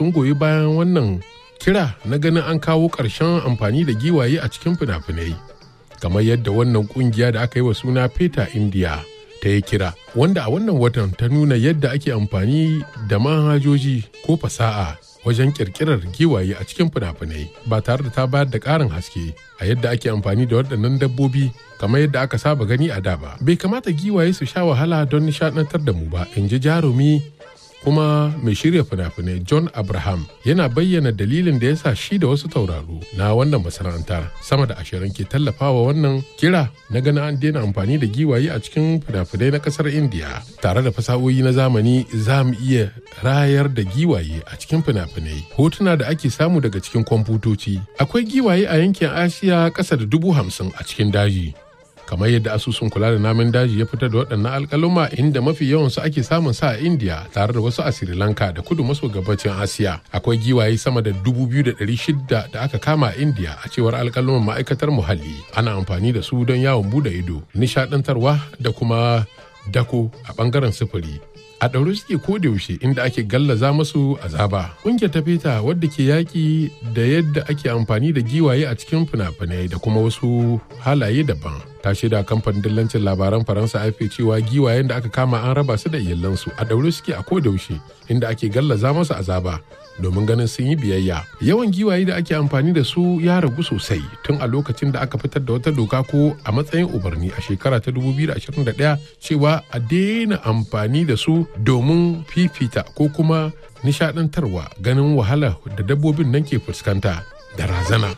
sun goyi bayan wannan kira na ganin an kawo ƙarshen amfani da giwaye a cikin fina-finai kamar yadda wannan kungiya da aka yi wa suna Peter India ta yi kira wanda a wannan watan ta nuna yadda ake amfani da manhajoji ko fasa'a wajen kirkirar giwaye a cikin fina-finai ba tare da ta bayar da ƙarin haske a yadda ake amfani da waɗannan dabbobi kamar yadda aka saba gani a da ba bai kamata giwaye su sha wahala don nishaɗantar da mu ba in ji jarumi kuma mai shirya fina-finai john abraham yana bayyana dalilin da ya sa shi da wasu tauraro na wannan masana'antar sama da ashirin ke tallafawa wannan kira na ganin an daina amfani da giwaye a cikin fina-finai na kasar india tare da fasahohi na zamani za mu iya rayar da giwaye a cikin fina-finai hotuna da ake samu daga cikin kwamfutoci akwai giwaye a yankin asiya ƙasa da dubu hamsin a cikin daji kamar yadda asusun kula da namun daji ya fitar da waɗannan alkaluma inda mafi yawansu ake samun sa a india tare da wasu a sri lanka da kudu maso gabacin asiya akwai giwaye sama da dubu biyu da ɗari shida da aka kama a india a cewar alkaluman ma'aikatar muhalli ana amfani da su don yawon bude ido nishaɗantarwa da kuma dako a ɓangaren sufuri a ɗaure suke ko da yaushe inda ake gallaza masu azaba. Ƙungiyar ta feta wadda ke yaƙi da yadda ake amfani da giwaye a cikin fina-finai da kuma wasu halaye daban. Ta shaida kamfanin dillancin labaran Faransa AFP cewa giwayen da aka kama an raba su da iyalansu a ɗaure suke a ko da yaushe inda ake gallaza masu azaba. domin ganin sun yi biyayya yawan giwaye da ake amfani da su ya ragu sosai tun a lokacin da aka fitar da wata doka ko a matsayin umarni a shekara ta 2021 cewa a daina amfani da su domin fifita ko kuma nishadantarwa ganin wahala da dabbobin nan ke fuskanta da razana.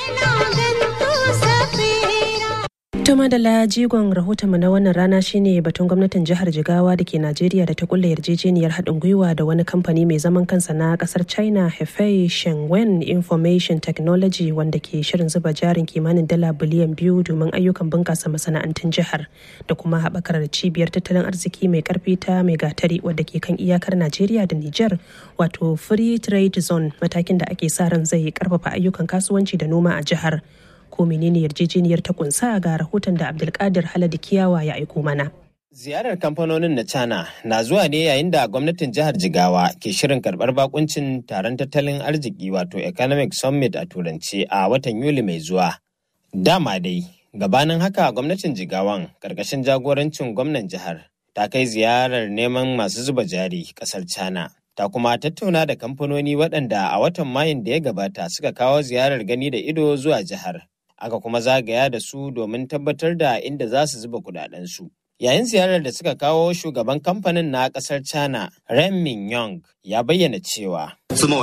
Tuma da jigon rahotonmu na wannan rana shine batun gwamnatin jihar Jigawa da ke Najeriya da ta kulle yarjejeniyar haɗin gwiwa da wani kamfani mai zaman kansa na ƙasar China Hefei Shengwen Information Technology wanda ke shirin zuba jarin kimanin dala biliyan biyu domin ayyukan bunƙasa masana'antun jihar da kuma haɓakar cibiyar tattalin arziki mai ƙarfi ta mai gatari wadda ke kan iyakar Najeriya da Nijar wato Free Trade Zone matakin da ake sa ran zai ƙarfafa ayyukan kasuwanci da noma a jihar. ko menene yarjejeniyar ta kunsa ga rahoton da abdulkadir haladu kiyawa ya aiko mana ziyarar kamfanonin na china na zuwa ne yayin da gwamnatin jihar jigawa ke shirin karbar bakuncin taron tattalin arziki wato economic summit a turance a watan yuli mai zuwa dama dai gabanin haka gwamnatin jigawan karkashin jagorancin gwamnan jihar ta kai ziyarar neman masu zuba jari kasar china ta kuma tattauna da kamfanoni waɗanda a watan mayun da ya gabata suka kawo ziyarar gani da ido zuwa jihar aka kuma zagaya da su domin tabbatar da inda za su zuba kudadensu. Yayin ziyarar da suka kawo shugaban kamfanin na kasar China, Ren Min Yong, ya bayyana cewa.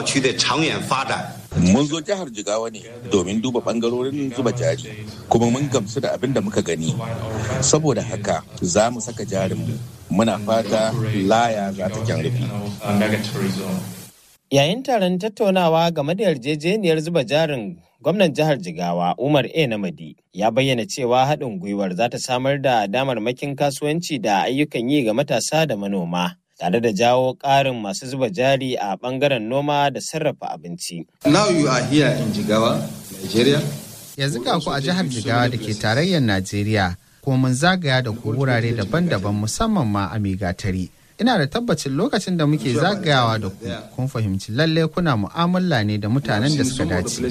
Mun zo jihar Jigawa ne domin duba bangarorin zuba jari, kuma mun gamsu da abin da muka gani. Saboda haka za mu saka jarinmu. Muna fata laya za ta kyan rufi. Yayin taron tattaunawa game da yarjejeniyar zuba jarin gwamnan jihar Jigawa Umar A. Namadi ya bayyana cewa haɗin gwiwar za ta samar da damarmakin kasuwanci da ayyukan yi ga matasa da manoma. tare da jawo ƙarin masu zuba jari a ɓangaren noma da sarrafa abinci. Now you are here in Jigawa, Nigeria. Yanzu ga ku a jihar Jigawa da ke tarayyar Najeriya, kuma mun zagaya da ku wurare daban-daban musamman ma a Megatari. ina da tabbacin lokacin da muke zagayawa da ku kun fahimci lalle kuna mu'amala ne da mutanen da suka dace.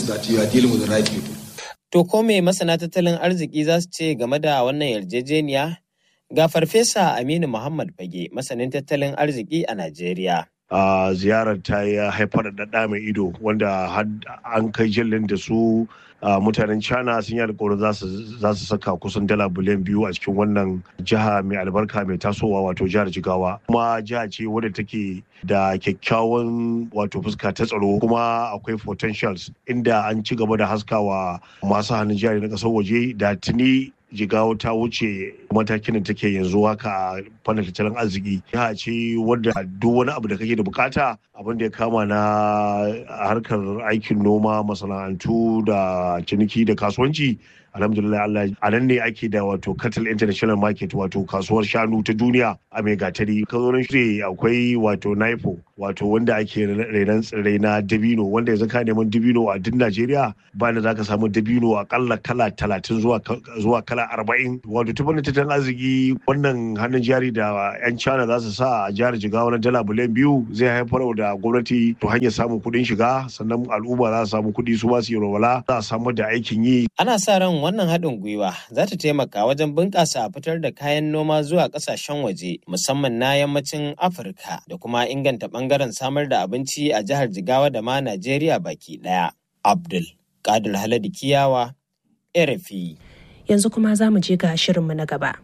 To ko me masana tattalin arziki za su ce game da wannan yarjejeniya? Ga farfesa Aminu Muhammad Fage masanin tattalin arziki a Najeriya. Uh, ziyarar ta ya haifar da ɗa mai ido wanda an kai jillin da su uh, mutanen china sun yi alkawarin za su saka kusan dala biliyan biyu a cikin wannan jiha mai albarka mai tasowa wato jihar jigawa kuma jiha ce wadda take da kyakkyawan wato fuska ta tsaro kuma akwai potentials inda an ci gaba da haskawa masu hannun jari na ƙasar waje da tuni jigawa ta wuce matakin da take yanzu haka a fannin tattalin arziki jiha ce wadda duk wani abu da kake da bukata abin da ya kama na harkar aikin noma masana'antu da ciniki da kasuwanci alhamdulillah Allah a nan ne ake da wato cattle international market wato kasuwar shanu ta duniya a mai gatari ka zo nan shi akwai wato naipo wato wanda ake renon tsirrai na dabino wanda yanzu ka neman dabino a duk Najeriya ba da zaka samu dabino akalla kala talatin zuwa zuwa kala arba'in wato ta tattalin arziki wannan hannun jari da 'yan China za su sa a jihar Jigawa na dala biliyan biyu zai haifar da gwamnati to hanyar samun kuɗin shiga sannan al'umma za su samu kuɗi su ma su yi walwala za a samar da aikin yi. Ana sa ran wannan haɗin gwiwa za ta taimaka wajen bunƙasa fitar da kayan noma zuwa ƙasashen waje musamman na yammacin Afirka da kuma inganta ɓangaren samar da abinci a jihar Jigawa da ma Najeriya baki ɗaya. Abdul Kadir Haladu Kiyawa, RFI. Yanzu kuma za mu je ga shirinmu na gaba.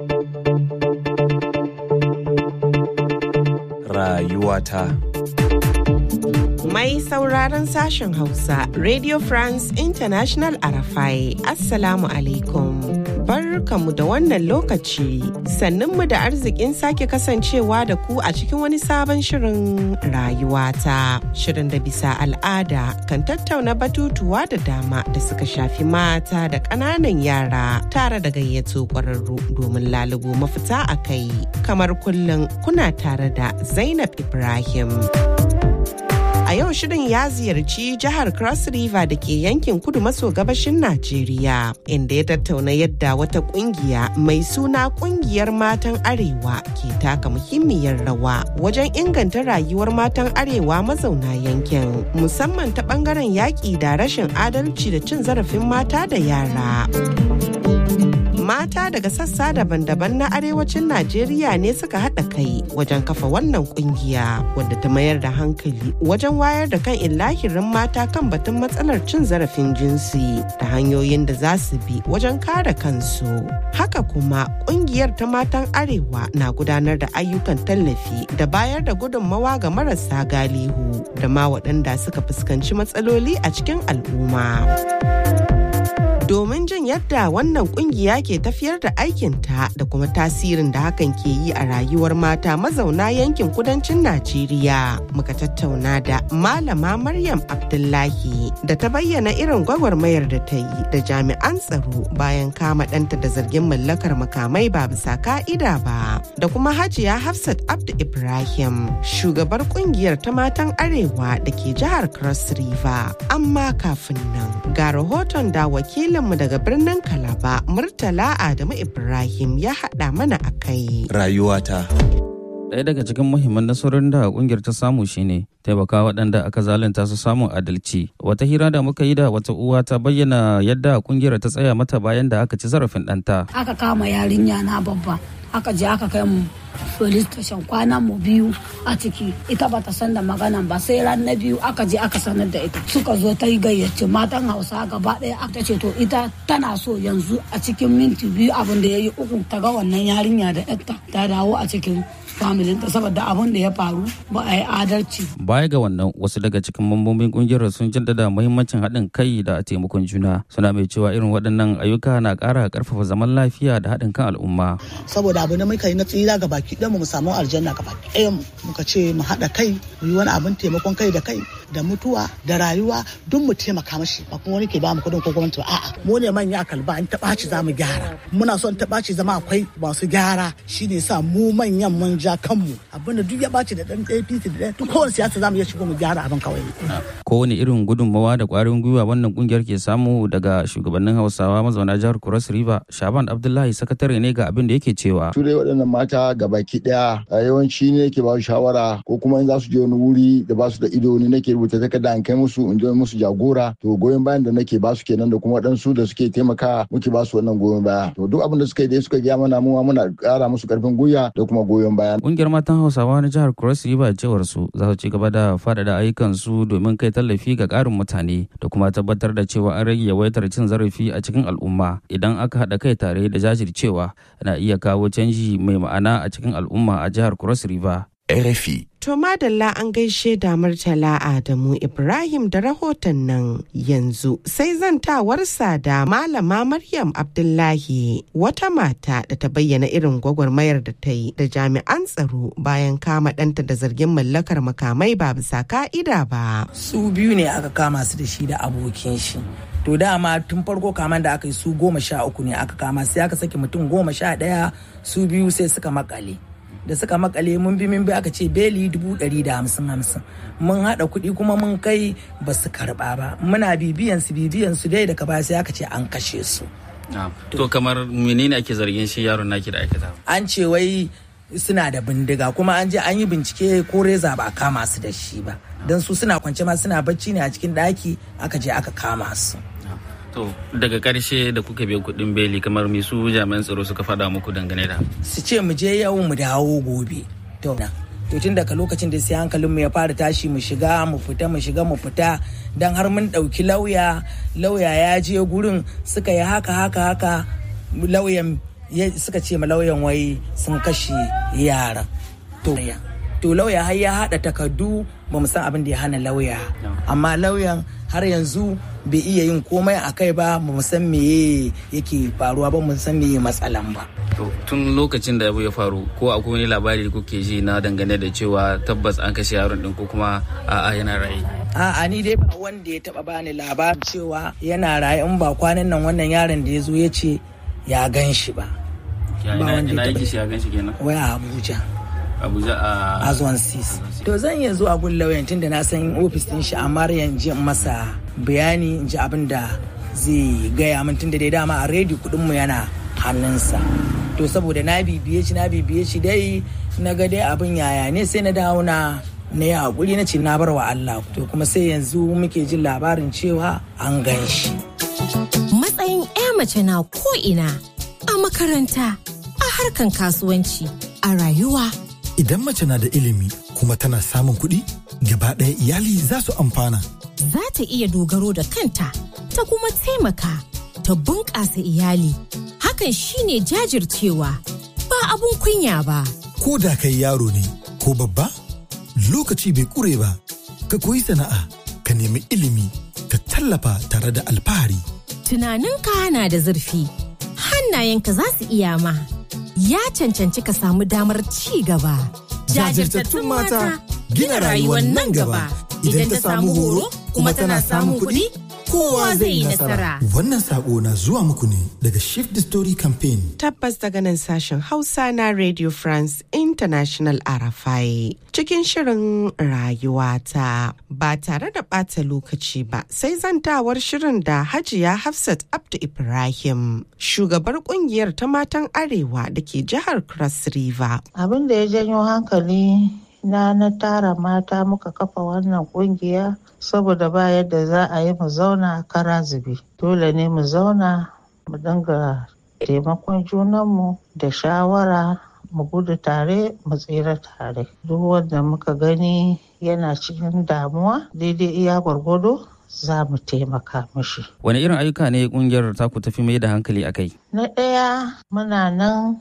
Rayuwata. Mai sauraron sashen Hausa, Radio France International Arafai, Assalamu alaikum. Barkamu da wannan lokaci, sannunmu da arzikin sake kasancewa da ku a cikin wani sabon shirin rayuwata. Shirin da bisa al'ada kan tattauna batutuwa da dama da suka shafi mata da ƙananan yara tare da gayyato ƙwararru domin lalubo mafita a kai. Kamar kullum kuna tare da Zainab Ibrahim. A yau shirin ya ziyarci jihar Cross River da ke yankin kudu maso gabashin Najeriya, inda ya tattauna yadda wata kungiya mai suna kungiyar matan Arewa ke taka muhimmiyar rawa wajen inganta rayuwar matan Arewa mazauna yankin, musamman ta bangaren yaƙi da rashin adalci da cin zarafin mata da yara. mata daga sassa daban-daban na arewacin Najeriya ne suka haɗa kai wajen kafa wannan kungiya wadda ta mayar da hankali wajen wayar da kan illahirin mata kan batun matsalar cin zarafin jinsi da hanyoyin da za su bi wajen kare kansu. Haka kuma kungiyar ta matan arewa na gudanar da ayyukan tallafi da bayar da gudunmawa ga marasa galihu da ma waɗanda suka fuskanci matsaloli a cikin al'umma. domin jin yadda wannan kungiya ke tafiyar da aikinta da kuma tasirin da hakan ke yi a rayuwar mata mazauna yankin kudancin Najeriya. Muka tattauna da Malama Maryam Abdullahi da ta bayyana irin gwagwarmayar da ta yi da jami'an tsaro bayan kama ɗanta da zargin mallakar makamai ba bisa ka'ida ba. Da kuma Hajiya Hafsat Abdu Ibrahim, shugabar kungiyar ta matan Arewa da ke jihar Cross River. Amma kafin nan, ga rahoton da wakilin mu daga birnin Kalaba Murtala Adamu Ibrahim ya haɗa mana a kai. Rayuwata. Ɗaya daga cikin muhimman nasarorin da ƙungiyar ta samu shine taimaka waɗanda aka zalunta su samun adalci. Wata hira da muka yi da wata uwa ta bayyana yadda ƙungiyar ta tsaya mata bayan da aka ci zarafin ɗanta. Aka kama yarinya na babba, aka je aka kai mu police station kwana mu biyu a ciki ita ba ta san da maganan ba sai ran na biyu aka je aka sanar da ita suka zo ta yi gayyace matan hausa gaba ɗaya aka ce to ita tana so yanzu a cikin minti biyu abin da ya yi uku ta ga wannan yarinya da yarta ta dawo a cikin familinta saboda abin da ya faru ba a yi adalci. Baya ga wannan wasu daga cikin mambobin kungiyar sun jaddada muhimmancin haɗin kai da taimakon juna suna mai cewa irin waɗannan ayyuka na ƙara ƙarfafa zaman lafiya da haɗin kan al'umma. Saboda abu da muka yi na tsira ga baki ɗaya mu samu aljanna ga baki ɗaya muka ce mu haɗa kai mu yi wani abin taimakon kai da kai da mutuwa da rayuwa duk mu taimaka mashi ba kuma wani ke ba mu kuɗin ko gwamnati ba a'a mu ne manya a kalba in ta ɓaci za mu gyara muna son ta ɓaci zama akwai masu gyara shine sa mu manyan mun ja kanmu abinda duk ya ɓaci da ɗan APC da ɗan duk kowane siyasa za mu iya shigo mu gyara abin kawai. Kowane irin gudunmawa da ƙwarin gwiwa wannan kungiyar ke samu daga shugabannin Hausawa mazauna jihar Cross River Shaban Abdullahi sakatare ne ga abin da yake cewa. Su dai waɗannan mata ga baki ɗaya yawanci ne ke ba su shawara ko kuma in za su je wani wuri da ba su da ido ni nake rubuta takarda in kai musu in je musu jagora to goyon bayan da nake ba su kenan da kuma waɗansu da suke taimaka muke ba su wannan goyon baya to duk abin da suka yi dai suka gaya mana mu muna ƙara musu ƙarfin gwiwa da kuma goyon baya. Kungiyar matan Hausawa na jihar Cross River cewar su za su ci gaba da faɗaɗa ayyukan su domin kai tallafi ga ƙarin mutane da kuma tabbatar da cewa an rage yawaitar cin zarafi a cikin al'umma idan aka haɗa kai tare da jajircewa na iya kawo canji mai ma'ana a cikin al'umma a jihar Cross River. RFI. To madalla an gaishe da Murtala Adamu Ibrahim da rahoton nan yanzu sai zantawarsa da Malama Maryam Abdullahi wata mata da ta bayyana irin gwagwarmayar da ta yi da jami'an tsaro bayan kama ɗanta da zargin mallakar makamai ba bisa ka'ida ba. Su biyu ne aka kama su da shi da abokin shi. to dama tun farko kaman da aka yi su goma sha uku ne aka kama sai aka saki mutum goma sha ɗaya su biyu sai suka makale da suka makale mun bi mun bi aka ce beli dubu ɗari da hamsin hamsin mun haɗa kuɗi kuma mun kai ba su karɓa ba muna bibiyan su bibiyan su dai daga baya sai aka ce an kashe su to kamar menene ake zargin shi yaron naki da aikata an ce wai suna da bindiga kuma an je an yi bincike ko reza ba a kama su da shi ba don su suna kwance ma suna bacci ne a cikin ɗaki aka je aka kama su to daga karshe da kuka biya kuɗin beli kamar me su jami'an tsaro suka faɗa muku dangane da su ce mu je yau mu dawo gobe to to tun daga lokacin da sai hankalinmu ya fara tashi mu shiga mu fita mu shiga mu fita dan har mun ɗauki lauya lauya ya je gurin suka yi haka haka haka lauyan suka ce ma lauyan wai sun kashe yaran to to lauya har ya haɗa takardu ba mu san abin da ya hana lauya amma lauyan har yanzu bai iya yin komai a kai ba ba mu san meye yake faruwa ba mu san meye matsalan ba to tun lokacin da abu ya faru ko akwai wani labari da kuke ji na dangane da cewa tabbas an kashe yaron din ko kuma a'a yana raye a'a ni dai ba wanda ya taba bani labarin cewa yana raye in ba kwanan nan wannan yaron da ya zo ya ce ya gan shi ba ina yake shi ya gan shi kenan wai a abuja abuja a azwan sis to zan iya zuwa gun lauyan tunda na san ofis din shi amma yanzu masa bayani in ji abin da zai gaya min tunda dai dama a redi kudin mu yana hannunsa to saboda na bibiye shi na bibiye shi dai na ga dai abin yaya ne sai na dawo na na yi hakuri na ce na bar wa Allah to kuma sai yanzu muke jin labarin cewa an gan shi matsayin 'ya mace na ko ina a makaranta a harkan kasuwanci a rayuwa Idan mace na da ilimi kuma tana samun kuɗi, gaba ɗaya iyali za su amfana. Za ta iya dogaro da kanta, ta kuma taimaka, ta bunƙasa iyali. Hakan shine jajircewa, ba abun kunya ba. Ko da kai yaro ne, ko babba, lokaci bai ƙure ba, ka koyi sana'a, ka nemi ilimi, ka tallafa tare da alfahari. Tunaninka na da zurfi, hannayenka za su iya ma. ya cancanci ka samu damar ci gaba. Jajirtattun mata gina rayuwar nan gaba idan ta samu horo kuma tana samun kuɗi kowa zai yi nasara. Wannan sako na zuwa muku ne daga Shift the Story Campaign. Tabbas daga nan sashen Hausa na Radio France International Arafai. Cikin shirin rayuwata ba tare da ɓata lokaci ba sai zantawar shirin da Hajiya Hafsat Abdu Ibrahim, shugabar kungiyar ta matan Arewa da ke jihar Cross River. Abin da ya janyo hankali na na tara mata muka kafa wannan kungiya saboda ba yadda za a yi mu zauna kara zube dole ne mu zauna mu dinga taimakon junanmu da shawara mu gudu tare mu tsira tare duk wanda muka gani yana cikin damuwa daidai iya gwargwado za mu taimaka mishi. wani irin ayyuka ne kungiyar taku tafi mai da hankali a kai na ɗaya muna nan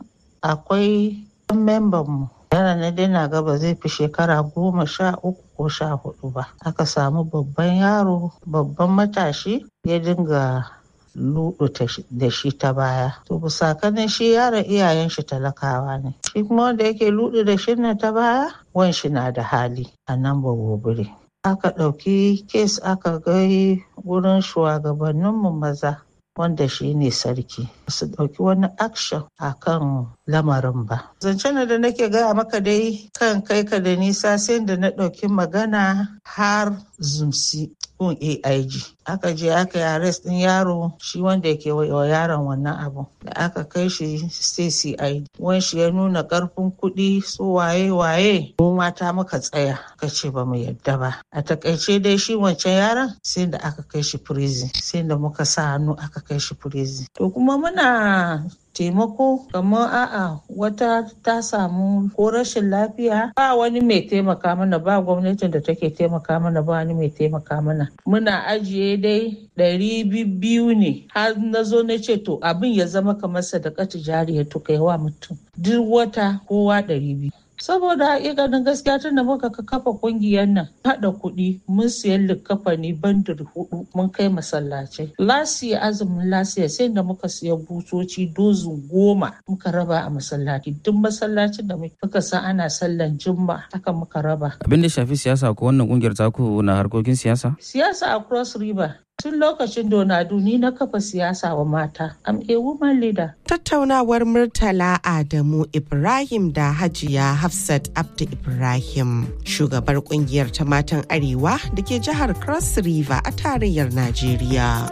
akwai membanmu yana na daina ga ba zai fi shekara goma sha uku ko sha hudu ba aka samu babban yaro babban matashi ya dinga ludu da shi ta baya to busakanin shi yaron iyayen shi talakawa ne shi kuma wanda yake ludu da shi na ta baya wan shi na da hali a nan ba gobire aka ɗauki kes aka gai wurin shugabanninmu maza wanda shi ne sarki su ɗauki wani action a kan lamarin ba. Zancen da nake gaya maka dai kan kai ka da nisa sai da na ɗauki magana har zumsi kun AIG. Aka je aka yi arrest ɗin yaro shi wanda yake wa yaron wannan abu. Da aka kai shi sai CID. Wani shi ya nuna ƙarfin kuɗi su waye waye. Mu mata muka tsaya ka ce ba mu yadda ba. A takaice dai shi wancan yaron sai da aka kai shi prison. Sai da muka sa hannu aka kai shi prison. To kuma muna taimako kamar a'a wata ta samu ko rashin lafiya ba wani mai taimaka mana ba gwamnatin da take taimaka mana ba wani mai taimaka mana muna ajiye dai ɗari biyu ne har na zo na ce to abin ya zama kamar sadaka jariya to kai wa mutum duk wata kowa ɗari biyu saboda hakikanin gaskiya tun da muka kafa kungiyar nan haɗa kuɗi mun siyan likafani bandir hudu mun kai masallacai lasiya azumin lasiya sai da muka siya butoci dozin goma muka raba a masallaci duk masallacin da muka san ana sallan jumma haka muka raba abin da shafi siyasa ko wannan kungiyar taku na harkokin siyasa siyasa a cross river Tun lokacin Donadu ni na kafa siyasa wa mata. I'm a woman leader. Tattaunawar Murtala Adamu Ibrahim da Hajiya Hafsat Abdu Ibrahim, shugabar kungiyar ta matan Arewa da ke jihar Cross River a tarayyar Najeriya.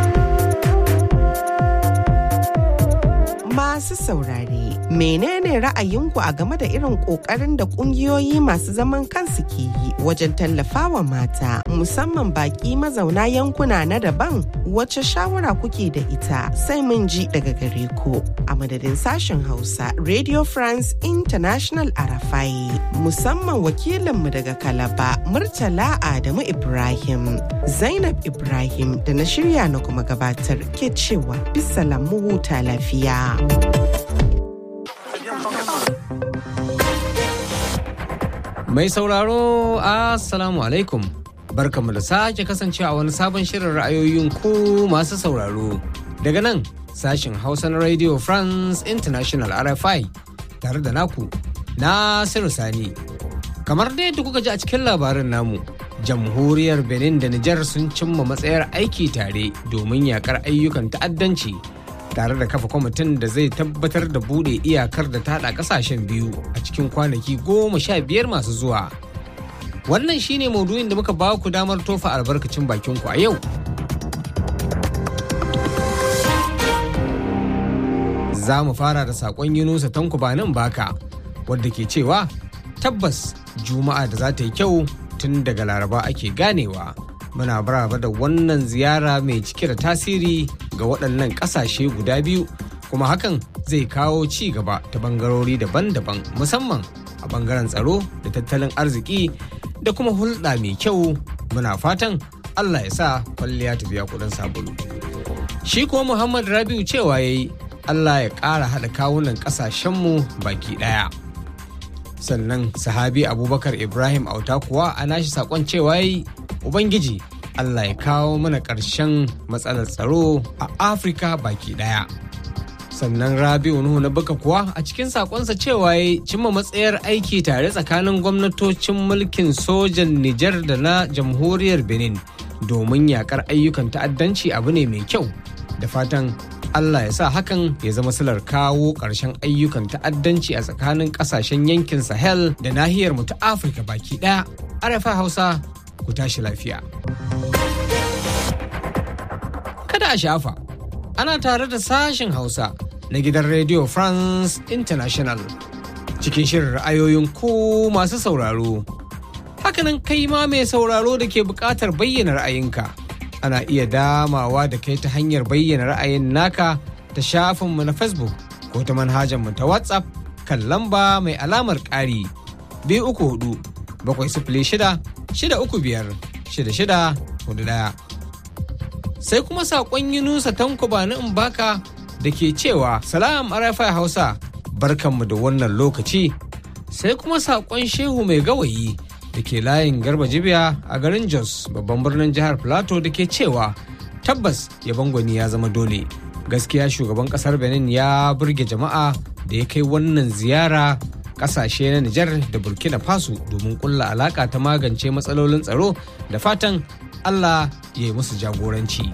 Masu saurare, menene ra'ayinku a game da irin ƙoƙarin da ƙungiyoyi masu zaman kansu ke yi wajen tallafawa mata, musamman baƙi mazauna yankuna na daban? Wace shawara kuke da ita sai mun ji daga gare ku. A madadin sashen Hausa, Radio France International Arafai, musamman wakilinmu daga Kalaba, Murtala Adamu Ibrahim, Zainab Ibrahim da na shirya na kuma gabatar ke cewa bisa lamu huta lafiya. Mai sauraro, Assalamu alaikum. Barkamu da sake kasancewa a wani sabon shirin ra'ayoyin ku masu sauraro. Daga nan, sashin Hausa na Radio France International RFI tare da naku, Nasiru Sani. Kamar dai yadda kuka ji a cikin labarin namu, jamhuriyar Benin da Nijar sun cimma matsayar aiki tare domin yakar ayyukan ta'addanci. tare da kafa kwamitin da zai tabbatar da bude iyakar da ta haɗa ƙasashen biyu a cikin kwanaki goma sha biyar masu zuwa. Wannan shine maudu'in da muka ba ku damar tofa albarkacin bakinku a yau. Za mu fara da saƙon Yunusa Tankubanin Baka, wadda ke cewa tabbas Juma'a da za ta yi kyau tun daga Laraba ake ganewa. Muna baraba da wannan ziyara mai cike da tasiri ga waɗannan ƙasashe guda biyu kuma hakan zai kawo ci gaba ta bangarori daban-daban musamman a bangaren tsaro da tattalin arziki da kuma hulɗa mai kyau muna fatan allah ya sa kwalliya ta biya kuɗin sabulu shi kuma muhammad rabiu cewa ya yi allah ya ƙara haɗa kawunan ƙasashenmu baki ɗaya sannan sahabi abubakar ibrahim auta kuwa a nashi saƙon cewa ya yi ubangiji Allah ya kawo mana ƙarshen matsalar tsaro a Afirka baki ɗaya. Sannan Rabi'u Nuhu na baka kuwa a cikin sakonsa cewa ya cimma matsayar aiki tare tsakanin gwamnatocin mulkin sojan Nijar da na jamhuriyar Benin domin yakar ayyukan ta'addanci abu ne mai kyau. Da fatan Allah ya sa hakan ya zama silar kawo ƙarshen ayyukan ta'addanci a tsakanin ƙasashen yankin Sahel da nahiyar mu ta Afirka baki ɗaya. Arafa Hausa ku tashi lafiya. Kada a shafa, ana tare da sashen Hausa na gidan Radio France International cikin shirin ra'ayoyin ku masu sauraro. Hakanan kai ma mai sauraro da ke buƙatar bayyana ra'ayinka. Ana iya damawa da kai ta hanyar bayyana ra'ayin naka ta shafinmu na Facebook ko ta manhajarmu ta WhatsApp kan lamba mai alamar ƙari biyu uku hudu bakwai sifili shida shida uku biyar shida shida hudu ɗaya. Sai kuma saƙon Yunusa Tanko Bani Mbaka da ke cewa Salam Arafai Hausa barkanmu da wannan lokaci. Sai kuma saƙon Shehu Mai Gawayi da ke layin Garba Jibiya a garin Jos babban birnin jihar Plateau da ke cewa tabbas yabon gwani ya zama dole. Gaskiya shugaban ƙasar Benin ya burge jama'a da ya kai wannan ziyara kasashe na Nijar da Burkina Faso domin kulla alaka ta magance matsalolin tsaro da fatan Allah ya yi musu jagoranci.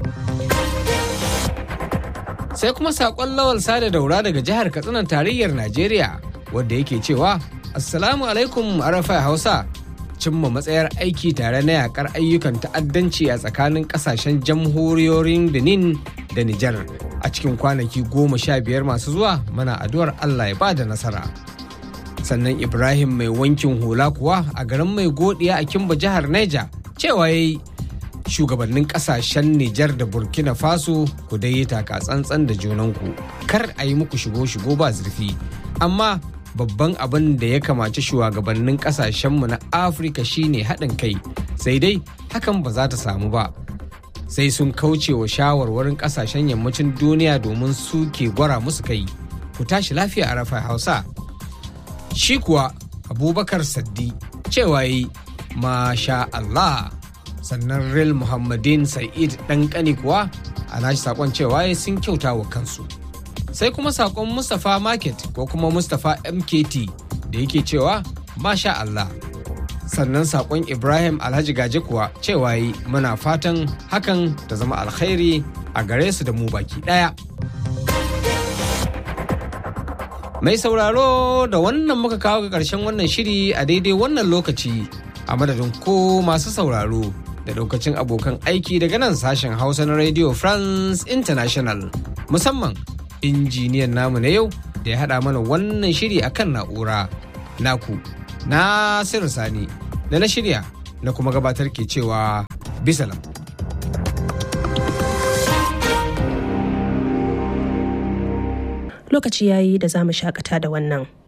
Sai kuma saƙon lawal sada daura daga jihar Katsinan tarayyar Najeriya wadda yake cewa Assalamu alaikum Arafai Hausa cimma matsayar aiki tare na yakar ayyukan ta'addanci a tsakanin kasashen jamhuriyoyin Benin da Nijar a cikin kwanaki goma sha biyar masu zuwa mana addu'ar Allah ya ba da nasara. sannan ibrahim mai wankin hula kuwa a garin mai godiya a kimba jihar neja cewa ya yi shugabannin kasashen nijar da burkina faso ku dai taka tsantsan da junanku kar a yi muku shigo-shigo ba zurfi amma babban abin da ya kamaci shugabannin kasashenmu na afirka shine haɗin kai sai dai hakan ba za ta samu ba sai sun kauce wa shawarwarin kasashen yammacin duniya domin su ke gwara musu kai ku tashi lafiya a rafa hausa shi kuwa abubakar saddi cewa yi masha Allah sannan real muhammadin sa'id dan kani kuwa a nashi sakon cewa ya sun kyauta wa kansu sai kuma sakon mustapha market ko kuma mustapha mkt da yake cewa masha Allah sannan sakon ibrahim alhaji gaje kuwa cewa yi muna fatan hakan ta zama alkhairi a gare su da mu baki daya mai sauraro da wannan muka kawo ga karshen wannan shiri a daidai wannan lokaci a madadin ko masu sauraro da daukacin abokan aiki daga nan sashen hausa na radio france international musamman injiniyan namu na yau da ya haɗa mana wannan shiri akan na'ura naku Nasiru Sani da na shirya na kuma gabatar ke cewa bisalam. Lokaci yayi da za mu shakata da wannan.